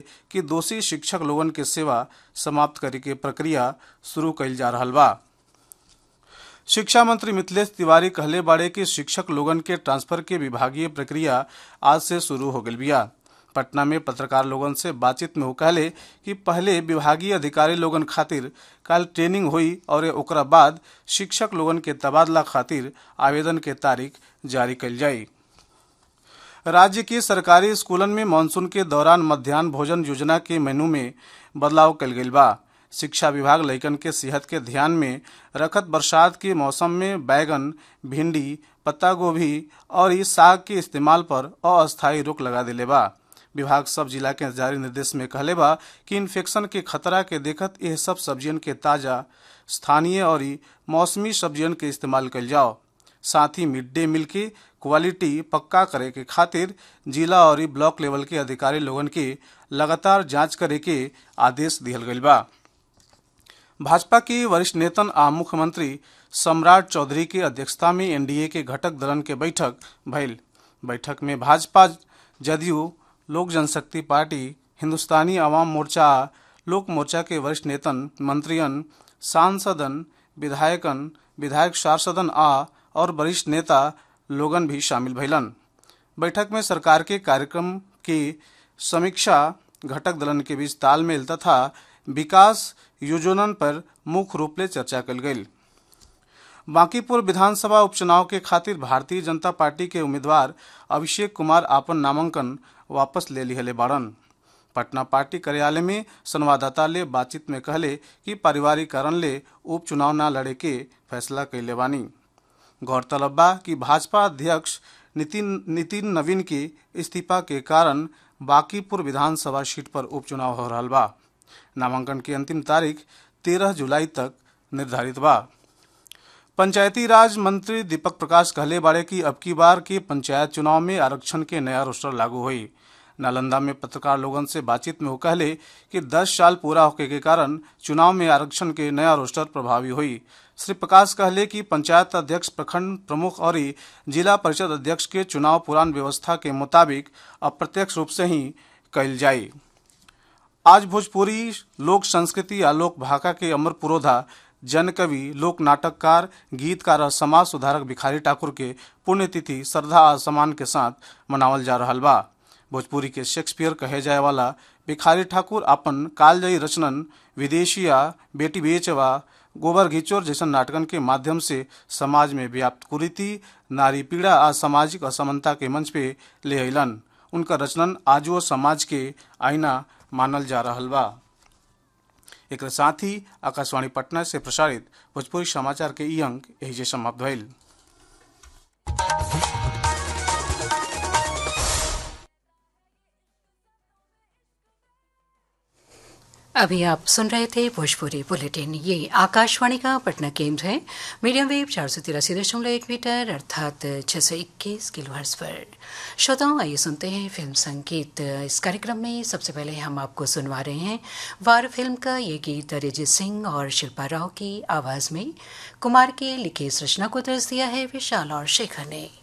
कि दोषी शिक्षक लोगन के सेवा समाप्त करे के प्रक्रिया शुरू कईल जा रहल बा शिक्षा मंत्री मिथिलेश तिवारी कहले बाड़े कि शिक्षक लोगन के ट्रांसफर के विभागीय प्रक्रिया आज से शुरू हो गई बिया पटना में पत्रकार लोगन से बातचीत में वो कहले कि पहले विभागीय अधिकारी लोगन खातिर कल ट्रेनिंग हुई और ओकरा बाद शिक्षक लोगन के तबादला खातिर आवेदन के तारीख जारी कल जाई राज्य के सरकारी स्कूलन में मानसून के दौरान मध्यान्ह भोजन योजना के मेनू में बदलाव कल गई बा शिक्षा विभाग लइकन के सेहत के ध्यान में रखत बरसात के मौसम में बैगन भिंडी पत्ता गोभी और इस साग के इस्तेमाल पर अस्थायी रोक लगा दिले बा विभाग सब जिला के जारी निर्देश में कहले बा कि इन्फेक्शन के खतरा के देखत यह सब सब्जियन के ताजा स्थानीय और मौसमी सब्जियन के इस्तेमाल कल जाओ साथ ही मिड डे मील की क्वालिटी पक्का करे के खातिर जिला और ब्लॉक लेवल के अधिकारी लोगन के लगातार जांच करे के आदेश दिहल गईल बा भाजपा के वरिष्ठ नेतन आ मुख्यमंत्री सम्राट चौधरी के अध्यक्षता में एनडीए के घटक दलन के बैठक भइल बैठक में भाजपा जदयू लोक जनशक्ति पार्टी हिंदुस्तानी आवाम मोर्चा लोक मोर्चा के वरिष्ठ नेतन मंत्रियन सांसदन विधायकन विधायक पार्षदन आ और वरिष्ठ नेता लोगन भी शामिल भइलन बैठक में सरकार के कार्यक्रम की समीक्षा घटक दलन के बीच तालमेल तथा विकास योजनन पर मुख्य रूप से चर्चा कल गई बांकीपुर विधानसभा उपचुनाव के खातिर भारतीय जनता पार्टी के उम्मीदवार अभिषेक कुमार आपन नामांकन वापस ले लिहले बाड़न पटना पार्टी कार्यालय में संवाददाता ले बातचीत में कहले कि पारिवारिक कारण ले उपचुनाव न लड़े के फैसला कैले बानी गौरतलब बा कि भाजपा अध्यक्ष नितिन नितिन नवीन के इस्तीफा के कारण बांकीपुर विधानसभा सीट पर उपचुनाव हो रहा बा नामांकन की अंतिम तारीख तेरह जुलाई तक निर्धारित बा पंचायती राज मंत्री दीपक प्रकाश कहले बाड़े कि अब की बार के पंचायत चुनाव में आरक्षण के नया रोस्टर लागू हुई नालंदा में पत्रकार लोगन से बातचीत में वो कहले कि 10 साल पूरा होने के कारण चुनाव में आरक्षण के नया रोस्टर प्रभावी हुई श्री प्रकाश कहले कि पंचायत अध्यक्ष प्रखंड प्रमुख और जिला परिषद अध्यक्ष के चुनाव पुरान व्यवस्था के मुताबिक अप्रत्यक्ष रूप से ही कल जाये आज भोजपुरी लोक संस्कृति या लोक भाषा के अमर पुरोधा जन कवि लोक नाटककार गीतकार और समाज सुधारक भिखारी ठाकुर के पुण्यतिथि श्रद्धा और सम्मान के साथ मनावल जा रहा बा भोजपुरी के शेक्सपियर कहे जाए वाला भिखारी ठाकुर अपन कालजयी रचनन विदेशिया बेटी बेचवा गोबर घिचोर जैसन नाटकन के माध्यम से समाज में व्याप्त कुरीति नारी पीड़ा आ सामाजिक असमानता के मंच पे ले अलन उनका रचनन आजो समाज के आईना मानल जा रहा बा एक साथ ही आकाशवाणी पटना से प्रसारित भोजपुरी समाचार के ई अंक यही समाप्त भइल अभी आप सुन रहे थे भोजपुरी बुलेटिन ये आकाशवाणी का पटना केंद्र है मीडियम वेव चार सौ तिरासी दशमलव एक मीटर अर्थात छह सौ इक्कीस किलो हर्स पर श्रोताओं आइए सुनते हैं फिल्म संगीत इस कार्यक्रम में सबसे पहले हम आपको सुनवा रहे हैं वार फिल्म का ये गीत अरिजीत सिंह और शिल्पा राव की आवाज में कुमार के लिखे इस रचना को दर्ज दिया है विशाल और शेखर ने